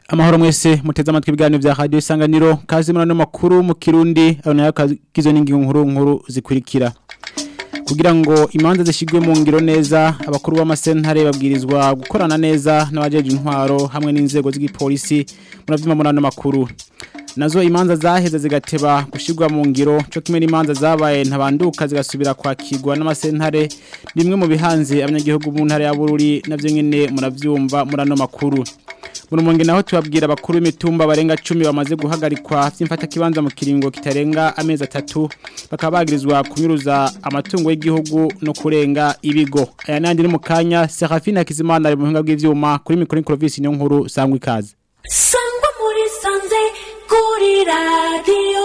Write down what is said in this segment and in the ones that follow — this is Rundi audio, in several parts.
amahoro mwese muteze amatwi ibiganiro vya radio isanganiro kazi murano makuru mu kirundi abona kagizwe n'ingingo nkuru nkuru zikurikira kugira ngo imanza zishigwe mu ngiro neza abakuru b'amasentare babwirizwa gukorana neza n'abajeje intwaro hamwe n'inzego z'igipolisi muravyuma murano makuru nazo imanza zaheze zigateba gushirwa mu ngiro cyo kimwe n'imanza zabaye ntabanduka zigasubira kwakirwa n'amasentare rimwe mu bihanze abanyagihugu mu ntara ya Bururi navyo nyene muravyumva murano makuru Murumonge naho tubabwira abakuru b'imitumba barenga 10 bamaze guhagarikwa vy'imfata kibanza mu kiringo kitarenga amezi atatu bakaba bagirizwa kunyuruza amatungo y'igihugu no kurenga ibigo aya nandi ni mukanya Serafina Kizimana ari mu buhinga bw'ivyuma kuri mikoro Clovis niyo nkuru sangwa ikaze sangwa muri sanze kuri radio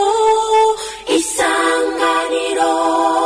isanganiro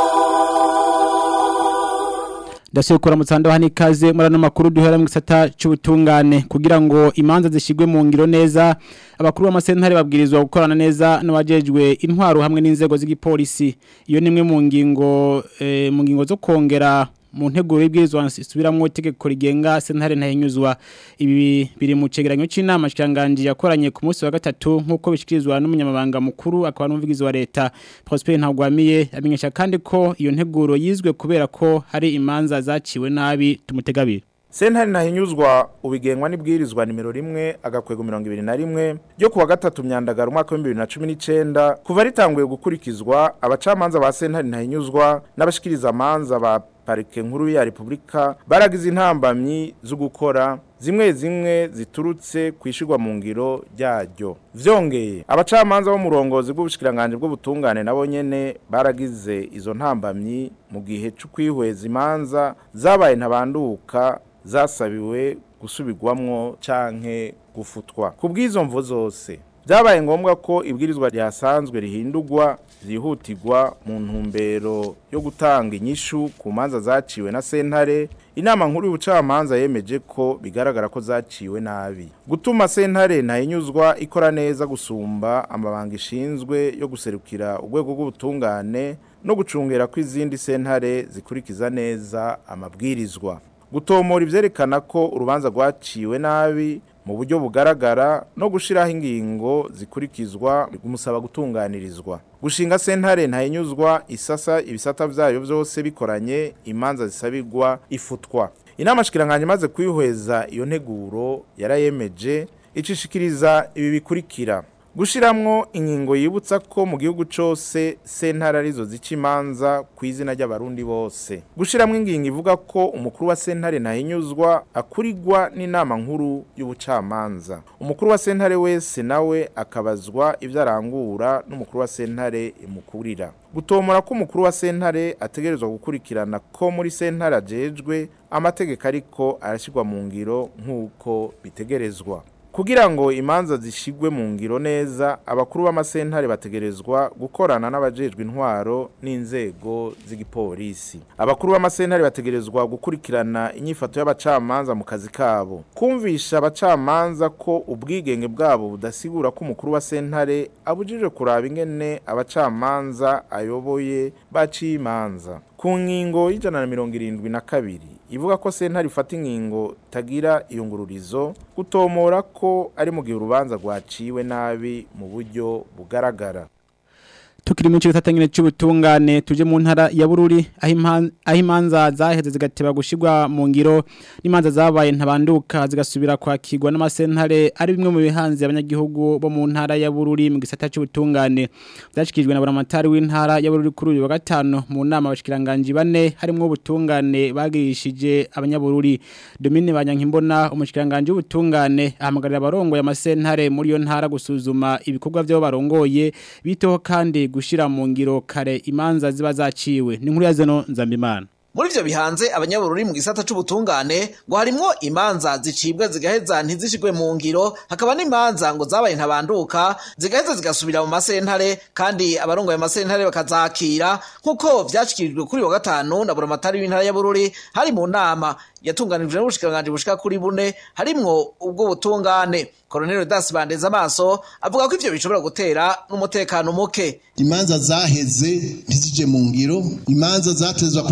Ndasukura mutsando hani kaze murano makuru duhera mu gisata c'ubutungane kugira ngo imanza zishigwe mu ngiro neza abakuru b'amasentare babwirizwa gukorana neza n'abajejwe intwaro hamwe n'inzego z'igipolisi iyo nimwe mu ngingo eh, mu ngingo zo kongera mu nteguro y'ibwirizwa subiramwo itegeko rigenga sentare ntahinyuzwa ibi biri mu cegeranyo c'inama shikanganje yakoranye ku munsi wa gatatu nkuko bishikirizwa n'umunyamabanga mukuru akaba n'umuvugizi wa leta Prosper Ntagwamiye amenyesha kandi ko iyo nteguro yizwe kubera ko hari imanza zaciwe nabi tumutegabira Sentare nahinyuzwa ubigengwa n'ibwirizwa nimero rimwe agakwego 21 ryo kuwa gatatu myandagara umwaka wa 2019 kuva ritanguye gukurikizwa abacamanza ba sentare nahinyuzwa n'abashikiriza amanza ba parike nkuru ya Republika baragize intambamyi zo gukora zimwe zimwe ziturutse kwishirwa mu ngiro ryaryo vyongeye abacamanza bo murongozi bw'ubushikiranganje bw'ubutungane nabo nyene baragize izo ntambamyi mu gihe cyo kwihweza imanza zabaye ntabanduka zasabiwe gusubirwamwo canke gufutwa ku bw'izo mvo zose byabaye ngombwa ko ibwirizwa ryasanzwe rihindurwa byihutirwa mu ntumbero yo gutanga inyishu ku manza zaciwe na sentare inama nkuru y'ubucamanza yemeje ko bigaragara ko zaciwe nabi gutuma sentare ntayinyuzwa ikora neza gusumba amabanga ishinzwe yo guserukira urwego rw'ubutungane no gucungera ko izindi sentare zikurikiza neza amabwirizwa gutomora ivyerekana ko urubanza rwaciwe nabi mu buryo bugaragara no gushiraho ingingo zikurikizwa gumusaba gutunganirizwa gushinga sentare ntayinyuzwa isasa ibisata vyayo vyose bikoranye imanza zisabirwa ifutwa inama shikiranganje maze kwihweza iyo nteguro yarayemeje icishikiriza ibi bikurikira gushiramwo ingingo yibutsa ko mu gihugu cose sentare arizo zica imanza ku izina ry'abarundi bose gushiramwo ingingo ivuga ko umukuru wa sentare ntahinyuzwa akurigwa n'inama nkuru y'ubucamanza umukuru wa sentare wese nawe akabazwa ivyo arangura n'umukuru wa sentare imukurira gutomora ko umukuru wa sentare ategerezwa gukurikirana ko muri sentare ajejwe amategeko ariko arashyirwa mu ngiro nk'uko bitegerezwa kugira ngo imanza zishigwe mu ngiro neza abakuru b'amasentare bategerezwa gukorana n'abajejwe intwaro n'inzego z'igipolisi abakuru b'amasentare bategerezwa gukurikirana inyifato y'abacamanza mu kazi kabo kumvisha abacamanza ko ubwigenge bwabo budasigura ko umukuru wa sentare abujije kuraba ingene abacamanza ayoboye baciye imanza ku ngingo y'ijana na mirongo irindwi na kabiri ivuga ko sentare ifata ingingo tagira iyungururizo gutomora ko ari mu gihe urubanza rwaciwe nabi mu buryo bugaragara tukiri mu cyo tatangire cy'ubutungane tuje mu ntara ya Bururi aho imanza zaheze zigateba gushirwa mu ngiro n'imanza zabaye ntabanduka zigasubira kwakirwa n'amasentare ari bimwe mu bihanze abanyagihugu bo mu ntara ya Bururi mu gisata cy'ubutungane byashikijwe na buramatari w'intara ya Bururi kuri uyu wa gatano mu nama abashikiranganje bane harimo ubutungane bagirishije abanyabururi Domine Banyankimbona umushikiranganje w'ubutungane ahamagarira abarongoye amasentare muri yo ntara gusuzuma ibikorwa by'abo barongoye biteho kandi gushira mu ngiro kare imanza ziba zaciwe ni nkuru ya zeno nzambimana muri ivyo bihanze abanyabururi mu gisata c'ubutungane ngo harimwo imanza zicibwa zigaheza ntizishigwe mu ngiro hakaba n'imanza ngo zabaye ntabanduka zigaheza zigasubira mu masentare kandi abarongoye amasentare bakazakira nk'uko vyashikirijwe kuri wa gatanu na buramatari w'intara ya bururi hari mu nama yatunganijwe n'ubushikiranganji bushika kuri bune harimwo ubwo butungane Colonel Das Bandeza amaso avuga ko ivyo bishobora gutera n'umutekano muke imanza zaheze ntizije mu ngiro imanza zatezwa kuja mu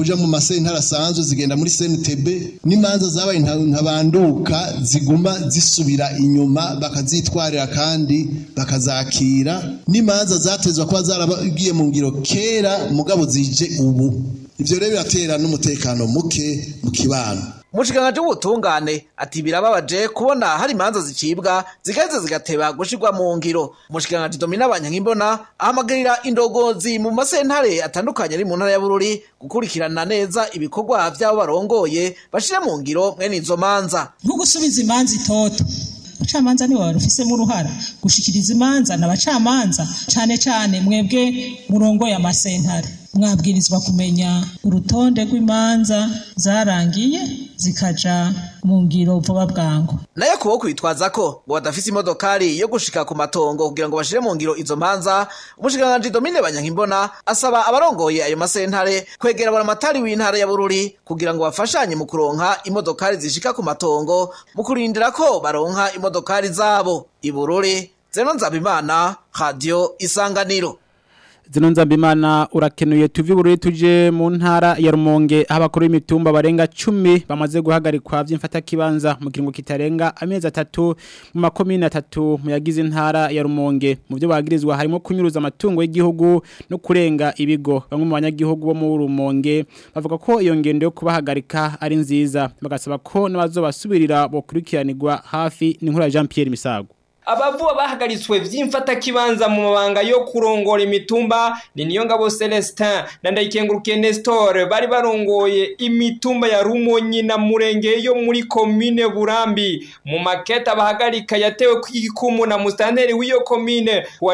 masentare asanzwe zigenda muri CNTB n'imanza zabaye nta- ntabanduka ziguma zisubira inyuma bakazitwarira kandi bakazakira n'imanza zatezwa kuba zaragiye mu ngiro kera mugabo zije ubu ivyo rero biratera n'umutekano muke mu kibano umushikiranganji w'ubutungane ati birababaje kubona hari imanza zicibwa zigaheza zigateba gushirwa mu ngiro umushikiranganji domina banyankimbona ahamagarira indongozi mu masentare atandukanye ari mu ntara ya bururi gukurikirana neza ibikorwa vy'abo barongoye bashira mu ngiro mwene izo manza nko gusubiza imanza itoto abacamanza nibo barufisemo uruhara gushikiriza imanza n'abacamanza cane cane mwebwe murongoye amasentare mwabwirizwa kumenya urutonde rw'imanza zarangiye zikaja mu ngiro vuba bwangu nayo kubo kwitwaza ko ngo badafise imodokari yo gushika ku matongo kugira ngo bashire mu ngiro izo manza umushikiranganji domine banyankimbona asaba abarongoye ayo masentare kwegera buramatari w'intara ya bururi kugira ngo bafashanye mu kuronka imodokari zishika ku matongo mu kurindira ko baronka imodokari zabo ibururi zeno nzabimana radio isanganiro Zino nzambimana urakenuye tuvi bururi tuje mu ntara ya Rumonge aho abakuru b'imitumba barenga 10 bamaze guhagarikwa vy'imfata kibanza mu kiringo kitarenga amezi atatu mu makomine atatu mu yagize intara ya Rumonge mu byo bagirizwa harimo kunyuruza amatungo y'igihugu no kurenga ibigo bamwe mu banyagihugu bo mu Rumonge bavuga ko iyo ngendo yo kubahagarika ari nziza bagasaba ko n'abazobasubirira bokurikiranirwa hafi n'inkuru ya Jean Pierre Misago abavuba bahagaritswe vy'imfata kibanza mu mabanga yo kurongora imitumba ni niyo ngabo Celestin na ndayikengurukiye Nestor bari barongoye imitumba ya Rumonyi na Murenge yo muri komine Burambi mu maketa bahagarika yatewe kw'igikumu na mustanteri w'iyo komine wa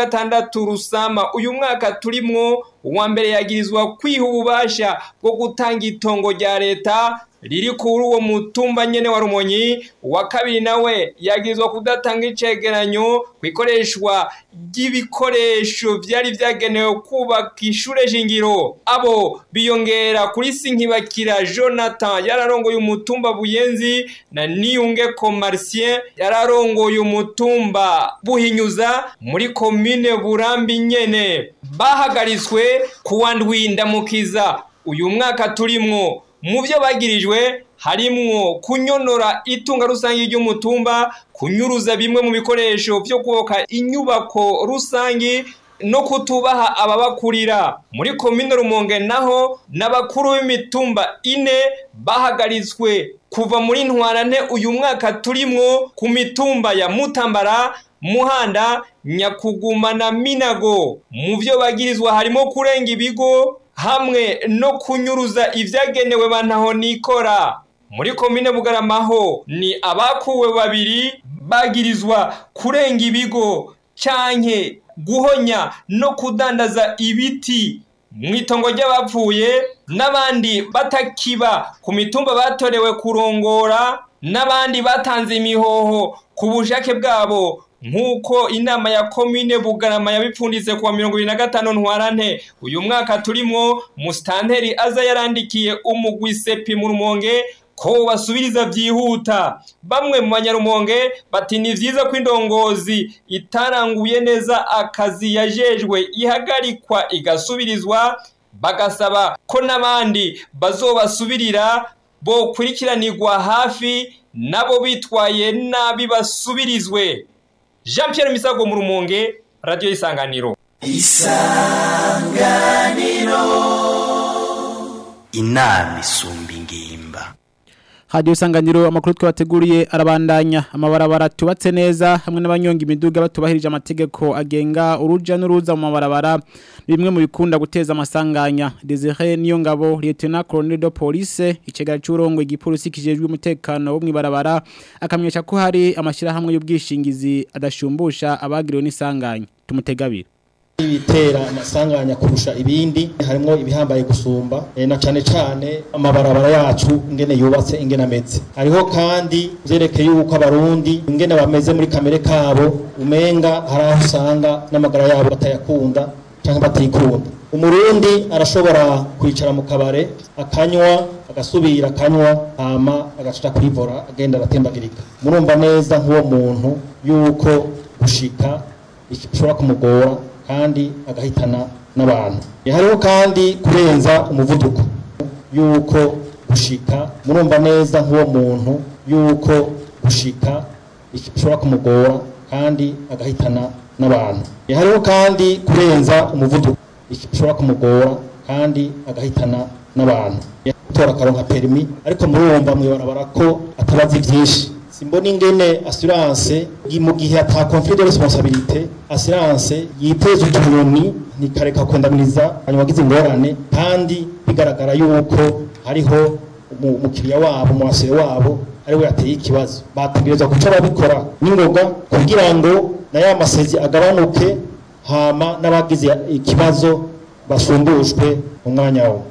16 Rusama uyu mwaka turimwo uwa mbere yagirizwa kwiha ububasha bwo gutanga itongo rya leta riri kuri uwo mutumba nyene wa Rumonyi uwa kabiri nawe yagirizwa kudatanga icegeranyo kwikoreshwa ry'ibikoresho vyari vyagenewe kubaka ishure shingiro abo biyongera kuri Sinkibakira Jonathan yararongoye umutumba Buyenzi na Niyunge Commercien yararongoye umutumba Buhinyuza muri komine Burambi nyene bahagaritswe kuwa ndwindamukiza uyu mwaka turimwo mu byo bagirijwe harimwo kunyonora itunga rusange ry'umutumba kunyuruza bimwe mu bikoresho byo kubaka inyubako rusange no kutubaha ababakurira muri komine rumonge naho n'abakuru b'imitumba ine bahagaritswe kuva muri ntwarante uyu mwaka turimwo ku mitumba ya mutambara muhanda nyakuguma na minago mu byo bagirizwa harimo kurenga ibigo hamwe no kunyuruza ibyagenewe bantaho nikora muri komine bugaramaho ni abakuwe babiri bagirizwa kurenga ibigo canke guhonya no kudandaza ibiti mu itongo ry'abapfuye n'abandi batakiba ku mitumba batorewe kurongora n'abandi batanze imihoho ku bushake bwabo nk'uko inama ya komine bugarama yabipfunditse kuwa mirongo ibiri na gatanu ntwarante uyu mwaka turimwo musitanteri aza yarandikiye umugwi sepi mu rumonge ko basubiriza byihuta bamwe mu banyarumonge bati ni vyiza ko indongozi itaranguye neza akazi yajejwe ihagarikwa igasubirizwa bagasaba ko n'abandi bazobasubirira bokurikiranirwa hafi nabo bitwaye nabi basubirizwe Jean Pierre Misago mu rumonge radio isanganiro inama isumba ingimba Radio Sanganiro amakuru twabateguriye arabandanya amabarabara tubatse neza hamwe n'abanyonga imiduga batubahirije amategeko agenga uruja n'uruza mu mabarabara bimwe mu bikunda guteza amasanganya Desire niyo ngabo Lieutenant Colonel de Police icegara cy'urongo igipolisi kijejwe umutekano wo mwibarabara akamyesha ko hari amashira hamwe y'ubwishingizi adashumbusha abagiriwe n'isanganya tumutegabira ibitera amasanganya kurusha ibindi harimo ibihambaye gusumba e, na cane cane amabarabara yacu ingene yubatse ingene ameze hariho kandi vyerekeye yuko abarundi ingene bameze muri kamere kabo umenga hari aho usanga n'amagara yabo batayakunda canke batikunda umurundi arashobora kwicara mu kabare akanywa agasubira akanywa hama agaca kwivora agenda aratembagirika murumva neza nk'uwo muntu yuko gushika bishobora kumugora kandi agahitana n'abantu hariho kandi kurenza umuvuduko yuko gushika murumva neza nk'uwo muntu yuko gushika bishobora kumugora kandi agahitana n'abantu hariho kandi kurenza umuvuduko bishobora kumugora kandi agahitana n'abantu gutora akaronka perimi ariko murumva mwibarabara ko atabazi byinshi simbona ingene assurance mu gihe ata conflit de responsabilité assurance yiteza utunyoni nikareka kwendamiriza hanyuma agize ingorane kandi bigaragara yuko hariho umukiriya wabo umwasire wabo ariwe yateye ikibazo bategerezwa guca babikora n'ingoga kugira ngo na ya masezi agabanuke hama n'abagize ikibazo basumbushwe mu mwanya wo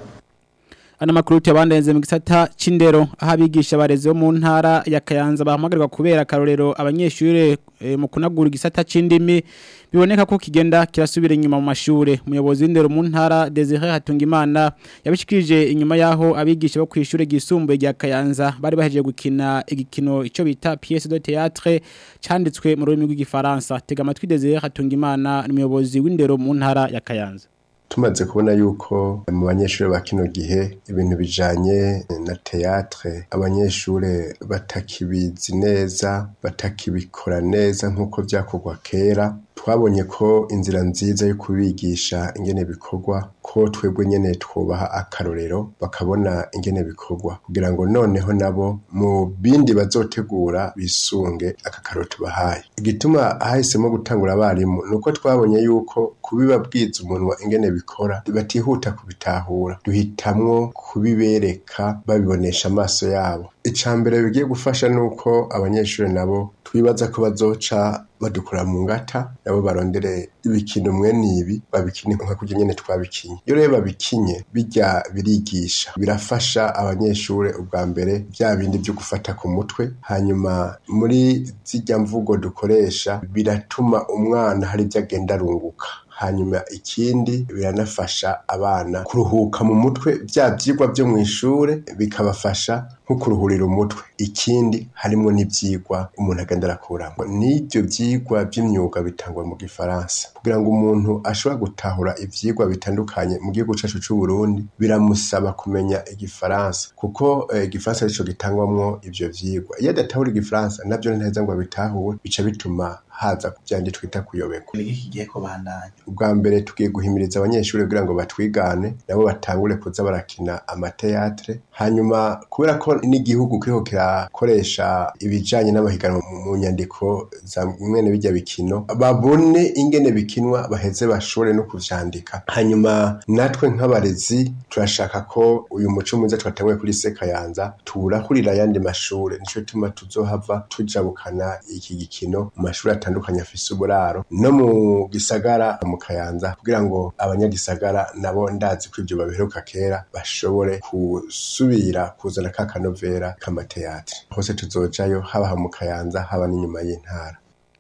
Ana makuru yabandenze mu gisata c'indero aho abigisha bareze mu ntara ya Kayanza bahamagarirwa kubera karorero abanyeshure e, mu kunagura igisata c'indimi biboneka ko kigenda kirasubira inyuma mu mashure umuyobozi w'indero mu ntara Desire Hatungimana yabishikirije inyuma yaho abigisha bo kwishure gisumbuye rya Kayanza bari bahejeje gukina igikino ico bita pièce de théâtre canditswe mu rurimi rw'igifaransa tega amatwi Desire Hatungimana umuyobozi w'indero mu ntara ya Kayanza tumaze kubona yuko mu banyeshuri ba kino gihe ibintu bijanye na teatre abanyeshuri batakibizi neza batakibikora neza nk'uko vyakorwa kera twabonye ko inzira nziza yo kubigisha ingene bikorwa ko twebwe nyene twubaha akarorero bakabona ingene bikorwa kugira ngo noneho nabo mu bindi bazotegura bisunge aka karoro tubahaye igituma hahisemo gutangura abarimu nuko twabonye yuko kubibabwiza umunwa ingene bikora batihuta kubitahura duhitamwo kubibereka babibonesha amaso yabo icambere bigiye gufasha nuko abanyeshuri nabo twibaza ko bazoca badukura mu ngata nabo barondere ibikino mwene ibi babikine nka kurya nyene twabikinye iyo rero babikinye bijya birigisha birafasha abanyeshuri ubwa mbere bya bindi byo gufata ku mutwe hanyuma muri zijya mvugo dukoresha biratuma umwana hari ibyo agenda arunguka hanyuma ikindi biranafasha abana kuruhuka mu mutwe bya byigwa byo mu ishure bikabafasha nko kuruhurira umutwe ikindi harimo n'ibyigwa umuntu agenda arakuramo n'ibyo byigwa by'imyuga bitangwa mu gifaransa kugira ngo umuntu ashobora gutahura ibyigwa bitandukanye mu gihugu cyacu cy'u Burundi biramusaba kumenya igifaransa kuko igifaransa arico gitangwamwo ivyo vyigwa iyo adatahura igifaransa navyo ntaheza ngo abitahure bica bituma haza byandi twita kuyoberwa kigiye kubandanya ubwa mbere tugiye guhimiriza abanyeshuri kugira ngo batwigane nabo batangure kuza barakina amateatre hanyuma kubera ko n'igihugu kiriko kirakoresha ibijanye n'amahiganwa mu nyandiko za mwene bijya bikino babone ingene bikinwa baheze bashobore no kuvyandika hanyuma natwe nk'abarezi turashaka ko uyu muco mwiza twatanguye kuri Sekayanza turahurira ayandi mashure nico tuma tuzohava tujabukana iki gikino mu mashuri atandukanye afise uburaro no mu gisagara mu Kayanza kugira ngo abanyagisagara nabo ndazi ko ivyo babiheruka kera bashobore kusubira kuzana ka kanovera k'amateatre hose tuzojayo haba mu Kayanza haba n'inyuma y'intara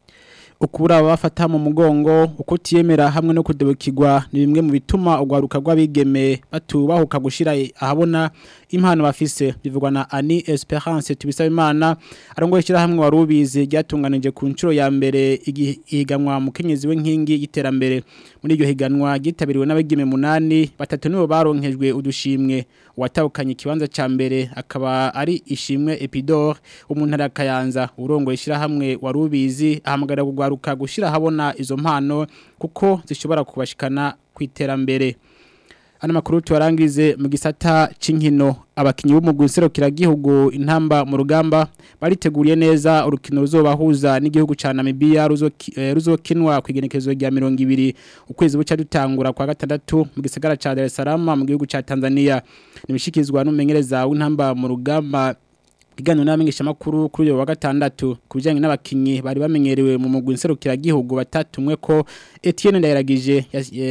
ukubura abafata mu mugongo ukutiyemera hamwe no kudebukirwa ni bimwe mu bituma ugwaruka rw'abigeme batubahuka gushira ahabona impano bafise bivugwa na Ani Esperance tubisaba imana arongoye shira hamwe warubizi ryatunganije ku ncuro ya mbere igihiganwa mu kenyezi w'inkingi y'iterambere muri iryo higanwa gitabiriwe n'abigeme munani batatu nibo baronkejwe udushimwe watawukanye ikibanza ca mbere akaba ari ishimwe Epidor umuntu arakayanza urongoye shira hamwe warubizi ahamagara kugwaruka gushira habona izo mpano kuko zishobora kubashikana kwiterambere Ana makuru tuwarangize mu gisata c'inkino abakinyi b'umugwi serukiragihugu intamba mu rugamba bariteguriye neza urukino ruzobahuza n'igihugu ca Namibia ruzokinwa eh, kwigenekezo rya 200 ukwezi buca dutangura kwa gatandatu mu gisagara ca Dar es Salaam mu gihugu ca Tanzania nimishikizwa n'umenyereza w'intamba mu rugamba Igano n'amenyesha makuru kuri uyo wa gatandatu kubijanye n'abakinyi bari bamenyerewe mu mugwi serukiragihugu batatumwe ko Etienne Ndayiragije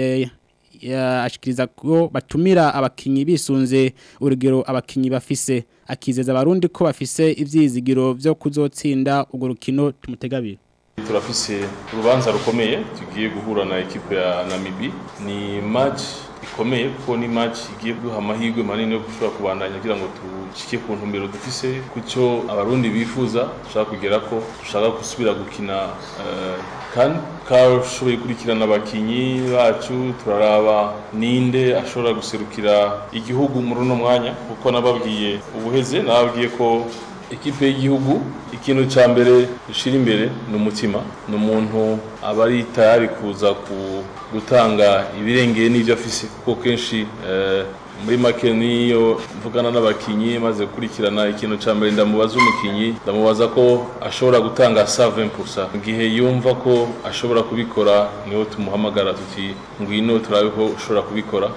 ashikiriza ko batumira abakinyi bisunze urugero abakinyi bafise akizeza abarundi ko bafise ivyizigiro vyo kuzotsinda urwo rukino tumutegabira turafise urubanza rukomeye tugiye guhura na ekipe ya Namibi ni match ikomeye kuko ni match igiye kuduha amahirwe manini yo gushobora kubandanya kugira ngo dushike ku ntumbero dufise kucyo abarundi bifuza dushaka kugera ko dushaka gusubira gukina uh, kandi kashoboye gukurikirana abakinyi bacu turaraba ninde ashobora guserukira igihugu muri uno mwanya kuko nababwiye ubuheze nababwiye ko ikipe y'igihugu ikintu cya mbere dushira imbere ni umutima ni umuntu aba ari tayari kuza gutanga ibirengeye n'ibyo afise kuko kenshi muri make niyo mvugana n'abakinyi maze gukurikirana ikintu cya mbere ndamubaza umukinyi ndamubaza ko ashobora gutanga sa 20% mu gihe yumva ko ashobora kubikora niho tumuhamagara tuti ngwino turabe ko ushobora kubikora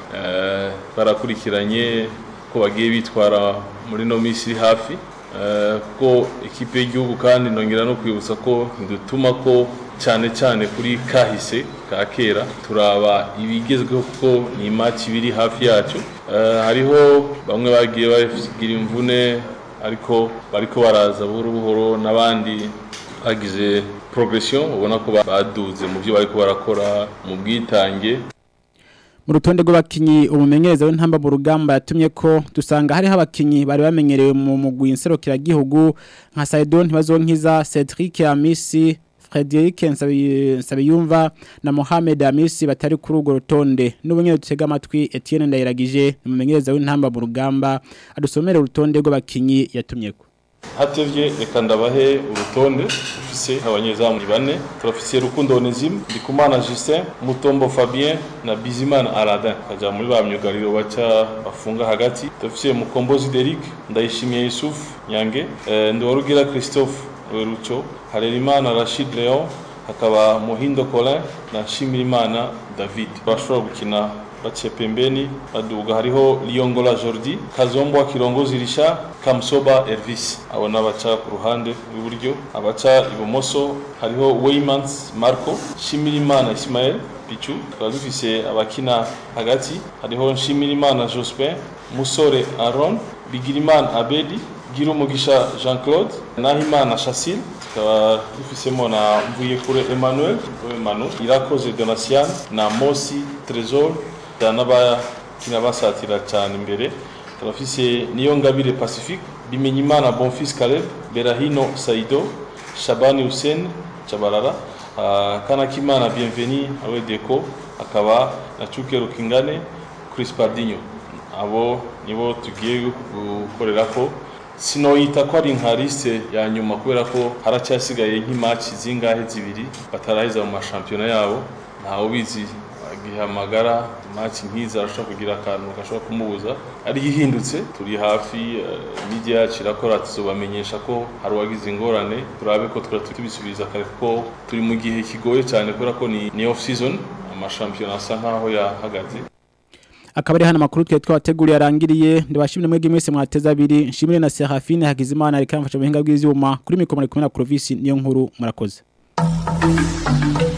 barakurikiranye ko bagiye bitwara muri no minsi iri hafi kuko ikipe y'igihugu kandi ndongera no kwibutsa ko dutuma ko cyane cyane kuri kahise ka kera turaba ibigezweho kuko ni match biri hafi yacu hariho bamwe bagiye bagira imvune ariko bariko baraza buhoro buhoro n'abandi bagize progression ubona ko baduze mu byo bariko barakora mu bwitange mu rutonde rw'abakinyi umumenyereza w'intamba mu rugamba yatumye ko dusanga hariho abakinyi bari bamenyerewe mu mugwi nserukiragihugu nka Saidon Ntibazonkiza Cedric Amisi Frederic Nsabiyumva na Mohamed Amisi batari kuri urwo rutonde n'ubunyere dutega amatwi Etienne Ndayiragije umumenyereza w'intamba mu rugamba adusomere urutonde rw'abakinyi yatumye ko hatevye reka ndabahe urutonde ufise abanyezamu bane turafise Rukundo Onezime Ndikumana Justin Mutombo Fabien na Bizimana Aladin kaja muri ba myugariro baca bafunga hagati turafise Mukombozi Derek Ndayishimiye Yusuf Nyange e, Ndwarugira Christophe Rucho Harerimana Rashid Leon hakaba Muhindo Colin na Shimirimana David bashobora gukina baciye pembeni baduga hariho Liyongola Jordi Kazombwa Kirongozi Risha Kamsoba Elvis abo nabaca ku ruhande rw'iburyo abaca ibumoso hariho Weymans Marco Shimirimana Ismael Pichu tukaba dufise abakina hagati hariho Nshimirimana Jospin Musore Aaron Bigirimana Abedi Girumugisha Jean-Claude Nahimana Chassil tukaba dufisemo na Mvuyekure Emmanuel Emmanuel Irakoze Donatien na Mosi Trésor n'abakina basatira cyane imbere turafise niyo ngabire pacifique bimenyimana bonfils caleb berahino saido shabani hussein chabarara uh, kanakimana bienveni awe deco akaba na cuke rukingane chris pardinho abo nibo tugiye gukorera ko sinoyita ko ari nka liste ya nyuma kubera ko haracyasigaye nk'imatch zingahe zibiri bataraheza mu mashampiyona yabo ntawe ubizi gihamagara match nkiza arashobora kugira akantu gashobora kumubuza ari ihindutse turi hafi media yacu irakora tuzobamenyesha ko hari uwagize ingorane turabe ko twara tubisubiza kare ko turi mu gihe kigoye cyane kubera ko ni, ni off season amashampiyona asa nkaho yahagaze akaba ari hano amakuru twe twabateguriye arangiriye ndabashimire mwege mwese mwateza abiri nshimire na Serafine Hakizimana ariko amfasha mu buhinga bw'ivyuma kuri mikoro muri kumwe na Clovis niyo nkuru murakoze